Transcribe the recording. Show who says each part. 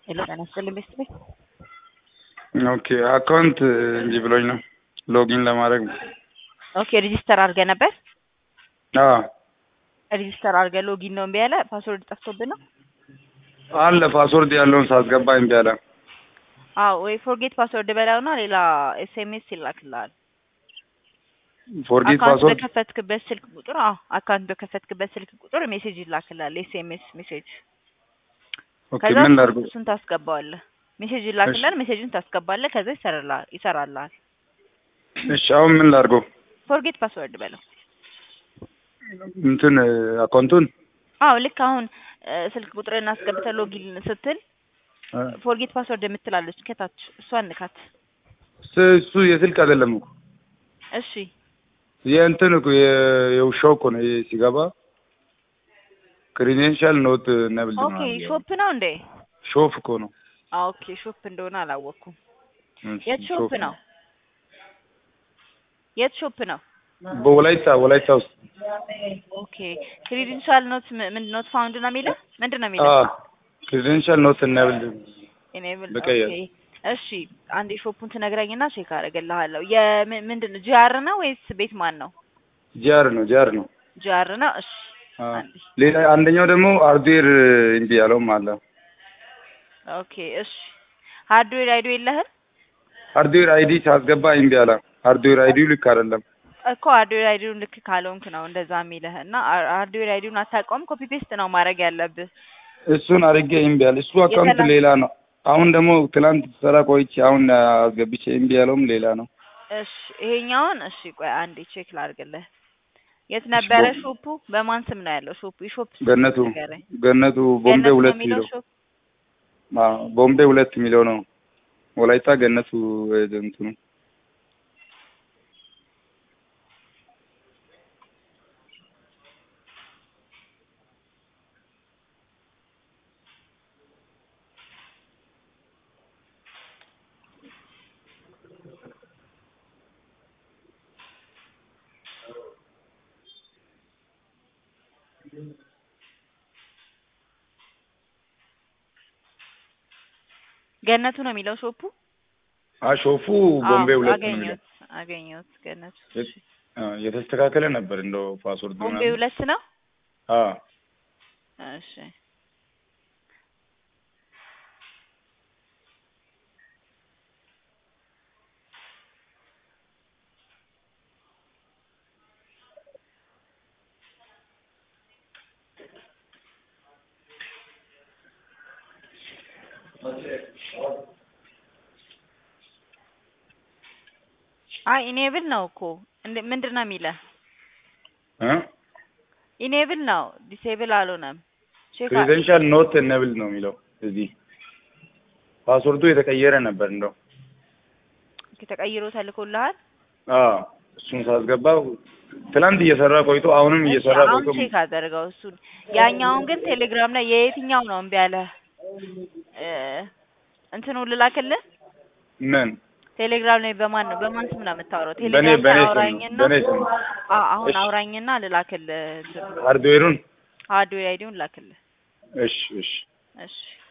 Speaker 1: ሄሎ ጤና ይስጥልኝ ቤስት ቤት
Speaker 2: ኦኬ አካውንት እንጂ ብሎኝ ነው ሎጊን ለማድረግ
Speaker 1: ኦኬ ሬጂስተር አድርገህ ነበር
Speaker 2: አዎ
Speaker 1: ሬጂስተር አድርገህ ሎጊን ነው እምቢ ያለ ፓስወርድ ጠፍቶብህ ነው
Speaker 2: አለ ፓስወርድ ያለውን ሳስገባ እምቢ አለ
Speaker 1: አዎ ወይ ፎርጌት ፓስወርድ በላውና ሌላ ኤስኤምኤስ ይላክልሃል
Speaker 2: ፎርጌት
Speaker 1: አካውንት
Speaker 2: ፓስወርድ
Speaker 1: በከፈትክበት ስልክ ቁጥር አዎ አካውንት በከፈትክበት ስልክ ቁጥር ሜሴጅ ይላክልሃል ኤስኤምኤስ ሜሴጅ
Speaker 2: ኦኬ
Speaker 1: ከዛ
Speaker 2: ምን ላድርገው
Speaker 1: እሱን ታስገባዋለህ ሜሴጅ ይላክልሃል ሜሴጁን ታስገባለህ ከዛ ይሰራልሃል ይሰራልሃል
Speaker 2: እሺ አሁን ምን ላድርገው
Speaker 1: ፎርጌት ፓስወርድ በለው
Speaker 2: እንትን አካውንቱን
Speaker 1: አዎ ልክ አሁን እ፣ ስልክ ቁጥርህን አስገብተህ ሎጊን ስትል ፎርጌት ፓስወርድ የምትላለች ከታች እሷን ንካት
Speaker 2: ስ- እሱ የስልክ አይደለም እኮ
Speaker 1: እሺ
Speaker 2: የእንትን እኮ የ- የውሻው እኮ ነው ይሄ ሲገባ ክሪዴንሻል ኖት ነብል
Speaker 1: ኦኬ ሾፕ ነው እንዴ
Speaker 2: ሾፍ እኮ ነው
Speaker 1: አዎ ኦኬ ሾፕ እንደሆነ አላወቅኩም
Speaker 2: እሺ፣
Speaker 1: የት ሾፕ ነው የት ሾፕ ነው
Speaker 2: በወላይታ ወላይታ ውስጥ
Speaker 1: ኦኬ ክሬዲንሻል ኖት ምንድን ኖት ፋውንድ ነው የሚለው ምንድን ነው የሚለው
Speaker 2: አዎ ክሪዴንሻል ኖት ነብል
Speaker 1: ኢኔብል
Speaker 2: በቀይ
Speaker 1: ኦኬ እሺ አንዴ ሾፑን ትነግረኝና ቼክ አደርግልሃለሁ የምንድን ነው ጂአር ነው ወይስ ቤት ማን ነው
Speaker 2: ጂአር ነው ጂአር ነው
Speaker 1: ጂአር ነው እሺ
Speaker 2: አዎ።
Speaker 1: አንዴ
Speaker 2: ሌላ አንደኛው ደግሞ አርዴር እምቢ ያለውም አለ
Speaker 1: ኦኬ እሺ ሃርድዌር አይዶ የለህም
Speaker 2: ሃርድዌር አይዲ ሳስገባ እምቢ አለ ሃርድዌር አይዲው ልክ አይደለም
Speaker 1: እኮ ሃርድዌር አይዲውን ልክ ካልሆንክ ነው እንደዛ የሚልህ እና አ- ሃርድዌር አይዲውን አታውቀውም ኮፒ ፔስት ነው ማድረግ ያለብህ
Speaker 2: እሱን አድርጌ እምቢ አለ እሱ አካውንት
Speaker 1: የተላ-
Speaker 2: ሌላ ነው አሁን ደግሞ ትላንት ሰራ ቆይቼ አሁን አስገብቼ እምቢ ያለውም ሌላ ነው
Speaker 1: እሺ ይሄኛውን እሺ ቆይ አንዴ ቼክ ላድርግልህ የት ነበረ
Speaker 2: ቦ-
Speaker 1: ሾፑ በማን ስም ነው ያለው ሾፑ የሾፕ ስም
Speaker 2: ገነቱ
Speaker 1: ንገረኝ
Speaker 2: ገነቱ ቦምቤ
Speaker 1: ገነት ነው
Speaker 2: ሁለት
Speaker 1: የሚለው
Speaker 2: ሚለው
Speaker 1: ሾፕ
Speaker 2: አዎ ቦምቤ ሁለት የሚለው ነው ወላይታ ገነቱ እንትኑ
Speaker 1: ገነቱ ነው የሚለው ሾፑ
Speaker 2: አሾፉ
Speaker 1: አዎ
Speaker 2: ቦምቤ ሁለት ነው የሚለው
Speaker 1: አገኘሁት አገኘሁት ገነቱ
Speaker 2: የት- አዎ፣ የተስተካከለ ነበር እንደው ፓስወርድ
Speaker 1: ቦምቤ
Speaker 2: ምናምን
Speaker 1: ሁለት ነው
Speaker 2: አዎ
Speaker 1: እሺ አይ ኢኔብል ነው እኮ እንደ ምንድን ነው የሚለህ
Speaker 2: እ
Speaker 1: ኢኔብል ነው ዲሴብል አልሆነም ቼክ አ-
Speaker 2: ክሬደንሻል ኖት ነብል ነው የሚለው እዚህ ፓስወርዱ የተቀየረ ነበር እንደው
Speaker 1: ተቀይሮ ተልኮልሃል
Speaker 2: አዎ እሱን ሳስገባው ትላንት እየሰራ ቆይቶ አሁንም
Speaker 1: እሺ
Speaker 2: እየሰራ
Speaker 1: አሁን
Speaker 2: ቆይቶ
Speaker 1: ቼክ አደርገው እሱን ያኛውን ግን ቴሌግራም ላይ የየትኛው ነው እምቢ ያለህ እ እንትኑ ልላክልህ
Speaker 2: ምን
Speaker 1: ቴሌግራም ላይ በማን ነው በማን ስም ነው የምታወራው
Speaker 2: በኔ
Speaker 1: ቴሌግራም ላይ
Speaker 2: በኔ ስም ነው
Speaker 1: አውራኝና
Speaker 2: በኔ ስም ነው።
Speaker 1: አ- አሁን
Speaker 2: እሺ።
Speaker 1: አውራኝና ልላክልህ እንትኑ
Speaker 2: ሃርድዌሩን
Speaker 1: ሃርድዌር አይዲውን ላክልህ
Speaker 2: እሺ እሺ
Speaker 1: እሺ